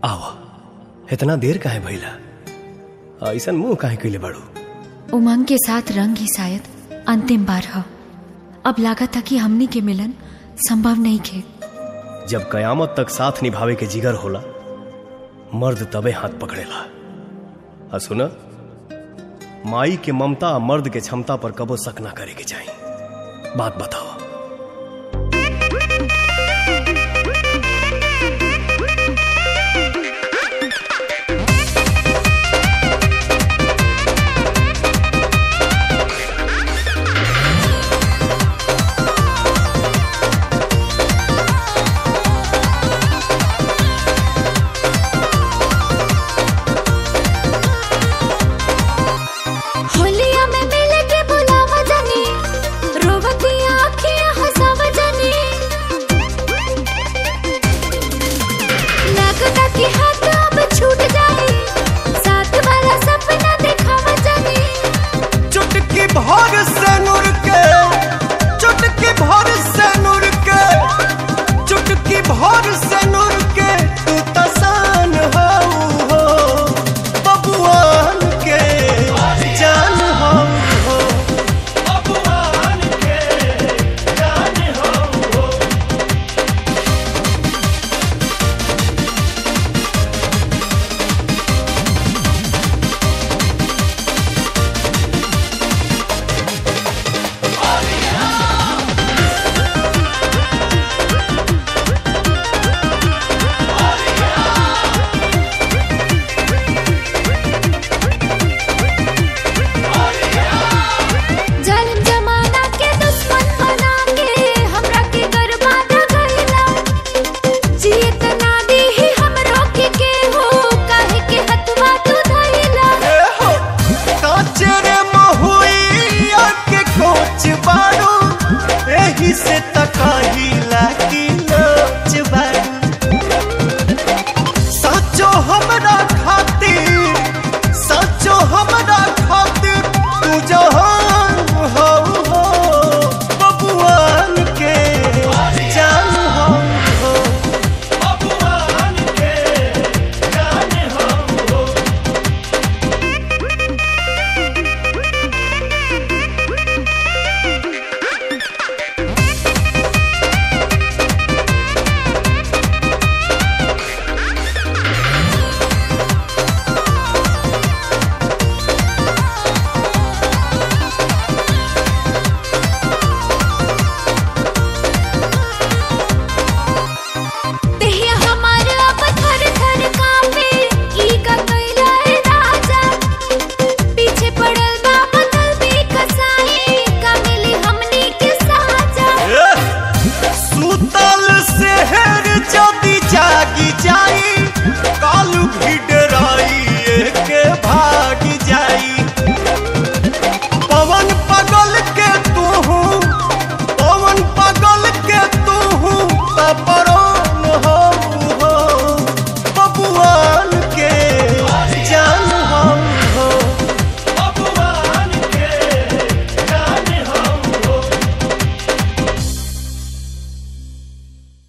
आवा इतना देर काहे भइला ऐसन मुंह काहे कइले बाड़ू उमंग के साथ रंग ही शायद अंतिम बार ह अब लागत था कि हमनी के मिलन संभव नहीं खे जब कयामत तक साथ निभावे के जिगर होला मर्द तबे हाथ पकड़ेला आ सुन माई के ममता आ मर्द के क्षमता पर कबो शक ना करे के चाहिए बात बताओ होलिया में मिले के बुलावा जानी रोवती आँखियाँ हंसावा जानी लगता कि हाथ अब छूट जाए साथ वाला सपना दिखावा जानी चुटकी भर से नूर के चुटकी भर से नूर के चुटकी भर से नूर के तू तसान हो हो बबुआन के जान हो हो बबुआन के जान हो हो जालिम जमाना के दुश्मन बना के हमरा के बर्बाद गइला जियत ना दी ही हमरो के के हो काहे के हथवा तू धइला ए हो काचरे महुइया के कोच बाड़ू एही से तकाही लागी लोच बाड़ू सचो हमरा खातिर सचो हमरा खातिर तू जहान हो हो बबुआन के जान हो हो बबुआन के जान हो हो देहिया हमार अब थर थर कांपे ई का कइला ए राजा पीछे पड़ल बा बदल भी कसाई का मिली हमनी के साजा सुतल शहर जदि जागी जाई कालू भिड़